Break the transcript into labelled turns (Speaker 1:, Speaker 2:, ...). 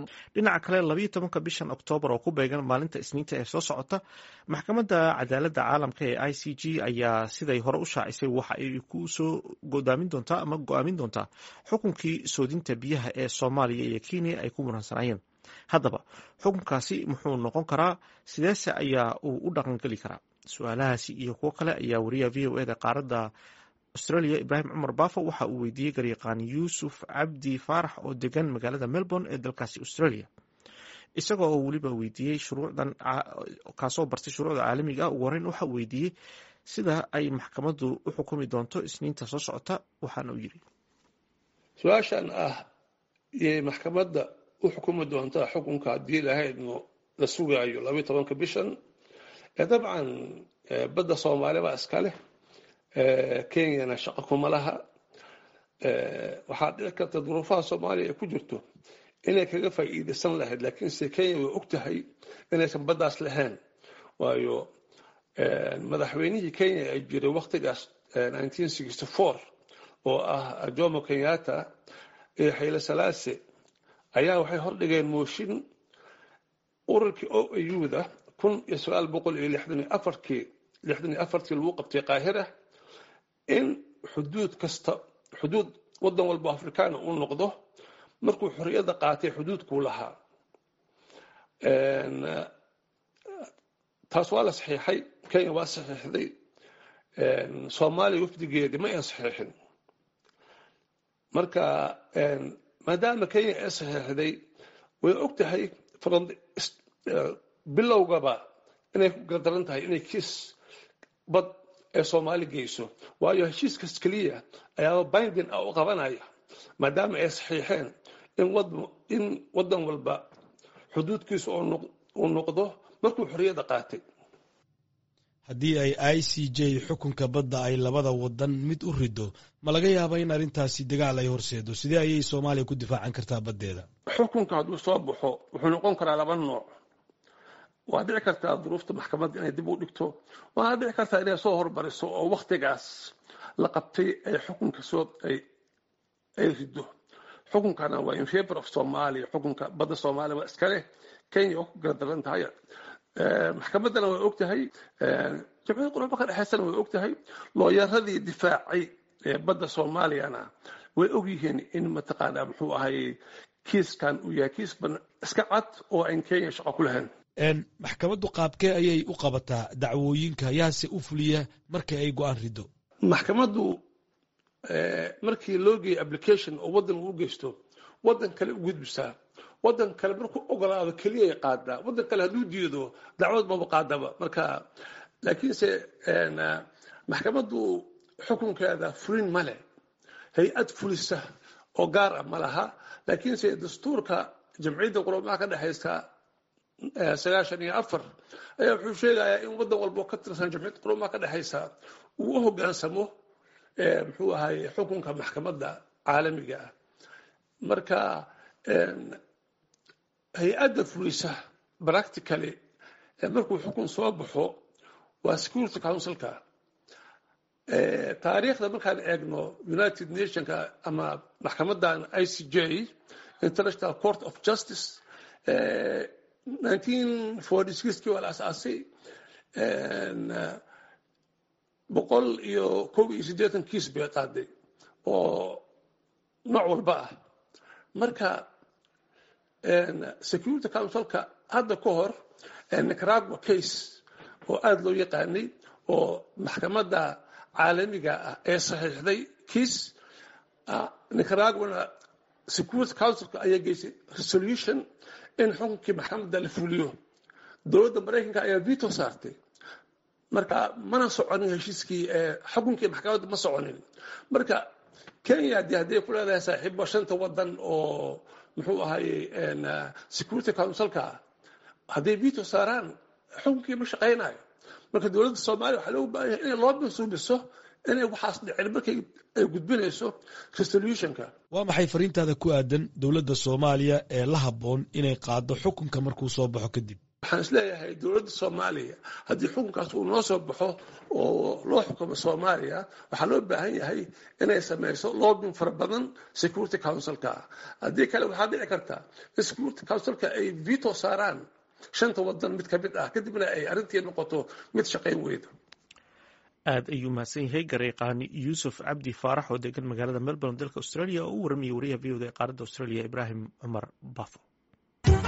Speaker 1: dhinaca kale labayo tobanka bishan oktoobar oo ku beegan maalinta isniinta ee soo socota maxkamadda cadaaladda caalamka ee i c g ayaa siday hore u shaacisay waxa ay ku soo godaamin doontaa ama go-aamin doontaa xukunkii soodinta biyaha ee soomaaliya iyo kenya ay ku muransanayeen haddaba xukunkaasi muxuu noqon karaa sideese ayaa uu u dhaqangeli karaa su-aalahaasi iyo kuwo kale ayaa wariyaha v o eda qaaradda australia ibraahim cumar baafo waxa uu weydiiyey garyaqaan yuusuf cabdi faarax oo degan magaalada melbourne ee dalkaasi australia isagoo oo weliba weydiiyey shuruucdan kaasoo bartay shuruucda caalamiga ah ugu horeyn waxa uu weydiiyey sida ay maxkamaddu u xukumi doonto isniinta soo socota waxaana uu yidhi
Speaker 2: su-aashan ah yay maxkamadda u xukumi doontaa xukunka haddii lahaydno la sugaayo labayo tobanka bishan dabcan badda soomaali baa iska leh kenyana shaqo kuma laha waxaa dhici karta duruufaha soomaaliya ay ku jirto inay kaga faa'iidaysan lahayd laakiinse kenya way og tahay inaysan baddaas lahayn waayo madaxweynihii kenya ay jiray waktigaas oo ah jomo kenyatta iyo xayle salaase ayaa waxay hordhigeen mooshin ururkii o auda kun iyo sagaal boqol iyo lixdan iyo afarkii lixdan iyo afartii lagu qabtay qaahira in xuduud kasta xuduud waddan walba afrikaana uu noqdo markuu xorriyadda qaatay xuduudkuu lahaa taas waa la saxiixay kenya waa saxiixday soomaaliya wafdigeedii ma ay saxiixin marka maadaama kenya ay saxiixday way og tahay bilowgaba inay ku gardaran tahay inay kiis bad ee soomaali geyso waayo heshiiskaas keliya ayaaba bindin ah u qabanaya maadaama ay saxiixeen in waddan walba xuduudkiisa uu noqdo markuu xorriyadda qaatay
Speaker 3: haddii ay i c j xukunka badda ay labada wadan mid u rido ma laga yaaba in arrintaasi dagaal ay horseedo sidee ayay soomaaliya ku difaacan kartaa baddeeda
Speaker 2: xukunka hadduu soo baxo wuxuu noqon karaa laba nooc waa dhici kartaa duruufta maxkamadda inay dib u dhigto waana dhici kartaa inay soo hormariso oo waktigaas la qabtay ay xukunka soo ay rido xukunkana waa in favor of somalia xukunka badda soomaaliya waa iska leh kenya waa ku gardaran tahay maxkamaddana way og tahay jamciyadda qurba ka dhexaysana way og tahay looyaradii difaacay badda soomaaliyana way og yihiin in mataqaanaa muxuu ahay kiiskan uu yahay kiis iska cad oo aan kenya shaqo ku lahayn
Speaker 3: maxkamaddu qaabkee ayay u qabataa dacwooyinka yaase u fuliya marka ay go-aan rido
Speaker 2: maxkamaddu markii loo geeyo application oo waddan uu geysto waddan kale u gudbisaa waddan kale markuu ogolaado keliyay qaadaa waddan kale hadduu diido dacwad maba qaadaba marka laakiinse maxkamaddu xukunkeeda fulin male hay-ad fulisa oo gaar ah ma laha laakiinse dastuurka jamciyadda quramaha ka dhexaysa sagaashan iyo afar ayaa wuxuu sheegayaa in waddan walba oo ka tirsan jamciyadda quramaha ka dhexaysa uu u hoggaansamo muxuu ahay xukunka maxkamadda caalamiga ah marka hay-adda fulisa practically markuu xukun soo baxo waa security councilka taariikhda markaan eegno united nationka ama maxkamadan i c j international court of justice nineteen forty sixkii waa la asaasay boqol iyo kob iyo siddeetan kiis bay qaaday oo nooc walba ah marka security councilka hadda ka hor nicaragua case oo aada loo yaqaanay oo maxkamadda caalamiga ah ee saxiixday kiis nicaraguana security councilka ayaa geysay resolution in xukunkii maxkamadda la fuliyo dowladda maraykanka ayaa veto saartay marka mana soconin heshiiskii xukunkii maxkamadda ma soconin marka kenya de hadday ku leedahay saaxiibo shanta wadan oo muxuu ahaye security councilka hadday veto saaraan xukunkii ma shaqaynayo marka dowladda soomaaliya waxaa loogu baahan yahay inay loo mansuubiso inay waxaas dhicin markay ay gudbinayso resolutionka
Speaker 3: waa maxay fariintaada ku aadan dowladda soomaaliya ee la habboon inay qaado xukunka markuu soo baxo kadib
Speaker 2: waxaan isleeyahay dowladda soomaaliya haddii xukunkaas uu noo soo baxo oo loo xukumo soomaaliya waxaa loo baahan yahay inay samayso loobin fara badan security councilka haddii kale waxaa dhici karta in security councilka ay veto saaraan shanta wadan mid ka mid ah kadibna ay arrintii noqoto mid shaqayn weyda
Speaker 1: aad ayuu mahadsan yahay gareeqaani yuusuf cabdi faarax oo degan magaalada melbourne dalka australia oo u warramayay wariyaha v o da ee qaaradda australia ibraahim cumar bafo